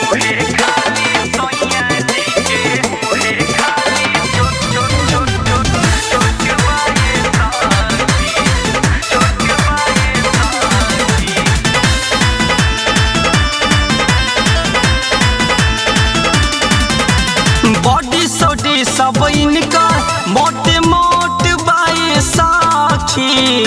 body सोडी सब इनका मोटे मोट बाए साखी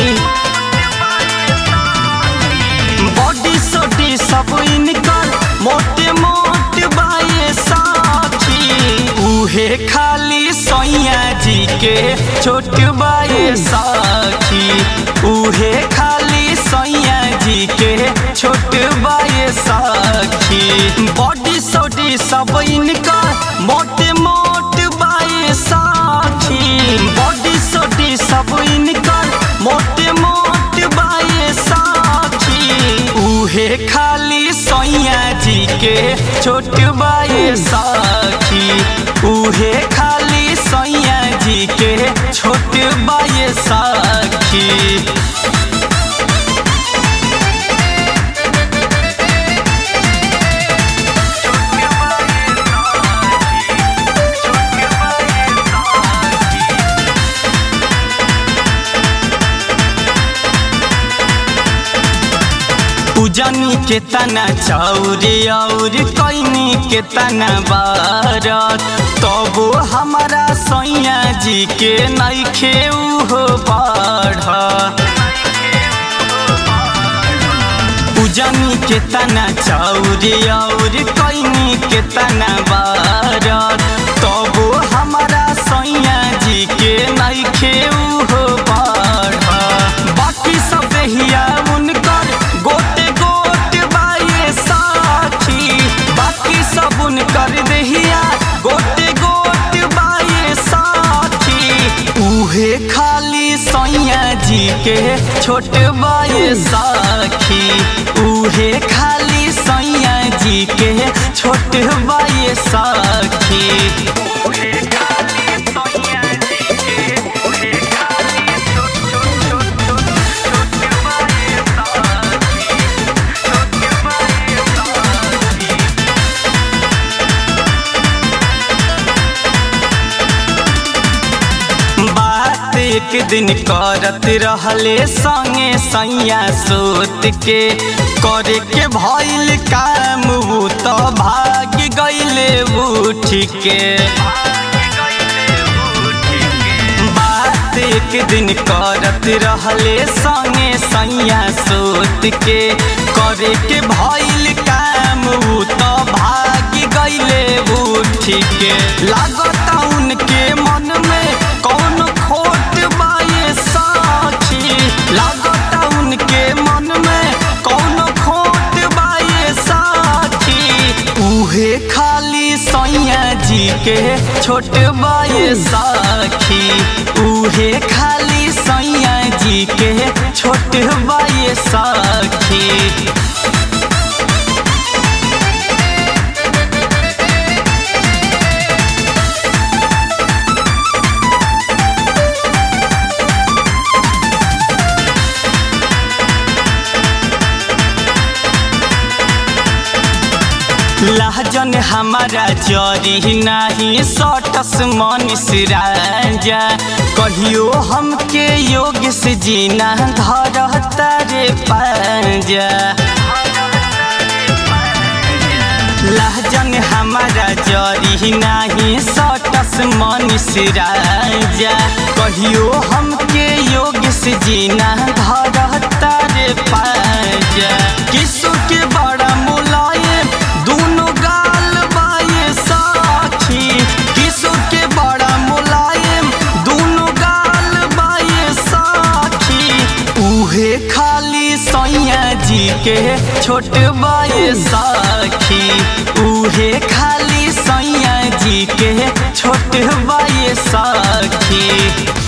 बॉडी सोडी सब इनका मोटे मोट बाए साखी उहे खाली सैया जी के छोट बाए साखी उहे खाली सैया जी के छोट बाए साखी बॉडी सोडी सब इनका मोटे मोट बाए साखी बॉडी सोडी सब इनका मोटे मोट बाए साखी उहे खाली सैया जी के छोट बाए साखी उहे खाली सैया जी के छोट बाए साखी पूजनी के तना चौरी और कैनी के तना बारत तबो हमारा सैया जी के नैखे उहो बढ़ पूजनी के तना चौरी और कैनी के तना बारत तबो हमारा सैया जी के नैखे उहो बढ़ बाकी सब हिया उनकर गोटे गोट बाए साखी बाकी सब उनकर देहिया गोटे गोट बाए साखी उहे खाली सैया जी के छोट बाए साखी उहे खाली सैया जी के छोट बाए साखी उहे खाली सैया जी के उहे खाली छोट छोट छोट छोट छोट बाए साखी छोट बाए साखी बात एक दिन करत रहले संगे सैया सोत के करे के भइल काम उ तो भाग गइले उठ के बात एक दिन करत रहले संगे सैया सोत के करे के भइल काम उ तो भाग गइले उठ के लागता उनके मन में कौन खोट बाए साखी लागता उनके मन में कौन खोट बाए साखी उहे खाली सैया जी के छोट बाए साखी उहे खाली सैया जी के छोट बाए साखी लहजन हमारा जरी नाही सटस मनीष राजा कहियो हमके योग से जीना धरता रे पाजा लहजन हमारा जरी नाही सटस मनीष राजा कहियो हमके योग से जीना धरता रे पाजा किसु के बड़ा मुलायम दोनों गाल बाए साखी किसु के बड़ा मुलायम दोनों गाल बाए साखी उहे खाली सैया जी के छोट बाए साखी उहे खाली सैया जी के छोट बाए साखी